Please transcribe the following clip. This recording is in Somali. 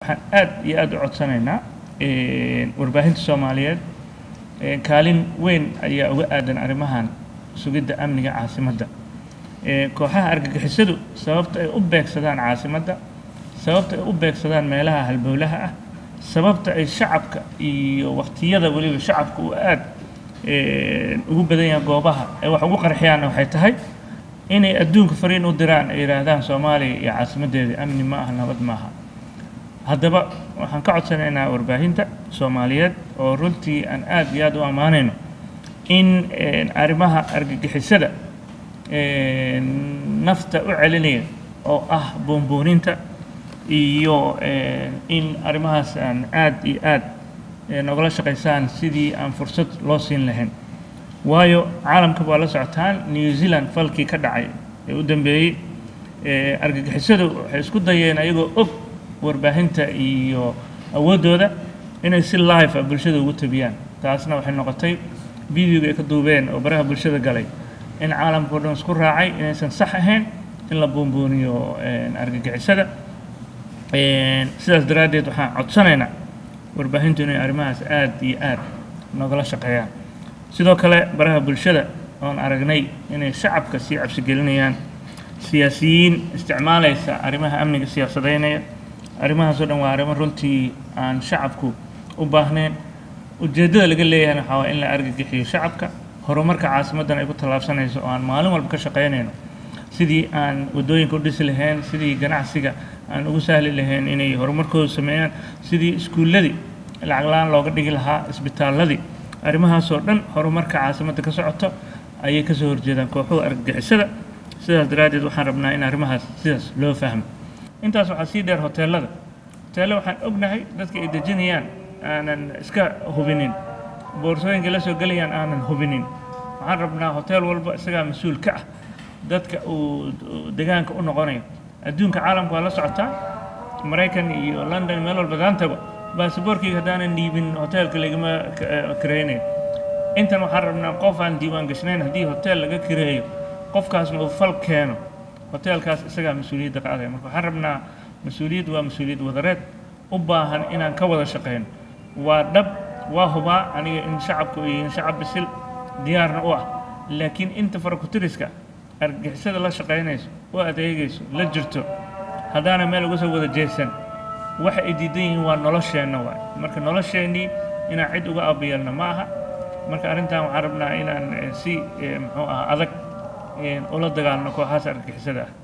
waxaan aad iyo aad u codsanaynaa warbaahinta soomaaliyeed kaalin weyn ayaa uga aadan arrimahan sugidda amniga caasimadda kooxaha argagixisadu sababta ay u beegsadaan caasimadda sababta ay u beegsadaan meelaha halbowlaha ah sababta ay shacabka iyo waqtiyada weliba shacabka uu aad ugu badan yahay goobaha ay wax ugu qarxiyaanna waxay tahay inay adduunka fariin u diraan ay yidhaahdaan soomaaliya iyo caasimaddeeda amni ma aha nabad maaha haddaba waxaan ka codsanaynaa warbaahinta soomaaliyeed oo runtii aan aad iyo aad u ammaanayno in arrimaha argagixisada nafta u celinaya oo ah boonbooninta iyo in arrimahaas aan aad iyo aad nogala shaqaysaan sidii aan fursad loo siin lahayn waayo caalamka waa la socotaan new zealand falkii ka dhacay ee u dambeeyey argagixisadu waxay isku dayeen ayagoo og warbaahinta iyo awooddooda inay si live ah bulshada ugu tabiyaan taasna waxay noqotay videoga ay ka duubeen oo baraha bulshada galay in caalamka o dhan isku raacay inaysan sax ahayn in la boonbooniyo argagixisada sidaas daraaddeed waxaan codsanaynaa warbaahintu inay arrimahaas aad iyo aad nogala shaqeeyaan sidoo kale baraha bulshada oon aragnay inay shacabka sii cabsigelinayaan siyaasiyiin isticmaalaysa arrimaha amniga siyaasadeynaya arrimahaasoo dhan waa arrimo runtii aan shacabku u baahnayn ujeeddada laga leeyahayna waxaa waa in la argagixiyo shacabka horumarka caasimaddan ay ku tallaabsanayso oo aan maalin walba ka shaqaynayno sidii aan waddooyinka u dhisi lahayn sidii ganacsiga aan ugu sahli lahayn inay horumarkooda sameeyaan sidii iskuulladii lacag la-aan looga dhigi lahaa isbitaalladii arrimahaasoo dhan horumarka caasimadda ka socoto ayay kasoo horjeedaan kooxuhu argagixisada sidaas daraaddeed waxaan rabnaa in arrimahaas sidaas loo fahmo intaas waxaa sii dheer hoteellada hoteelle waxaan ognahay dadka ay dejinayaan aanan iska hubinin boorsooyinka la soo gelayaan aanan hubinin waxaan rabnaa hotel walba isagaa mas-uul ka ah dadka uu degaanka u noqonayo adduunka caalamka waa la socotaa maraykan iyo london meel walba daantaba basaboorkayga haddaanan dhiibin hoteelka lagama kiraynayo intan waxaan rabnaa qof aan diiwaan gashnayn haddii hotel laga kireeyo qofkaasna uu fal keeno hoteelkaas isagaa mas-uuliyadda qaadaya marka waxaan rabnaa mas-uuliyad waa mas-uuliyad wadareed u baahan inaan ka wada shaqayno waa dhab waa hubaa aniga in shacabku ay yihiin shacab bisil diyaarna u ah laakiin inta farakutiriska argagixisada la shaqaynayso u adeegayso la jirto haddaana meel uga soo wada jeesan waxa ay diidan yihiin waa nolosheenna waay marka nolosheennii inaan cid uga aabiyelna ma aha marka arrintan waxaan rabnaa inaan si muxuu ah adag ula dagaalno kooxahaas argagixisada ah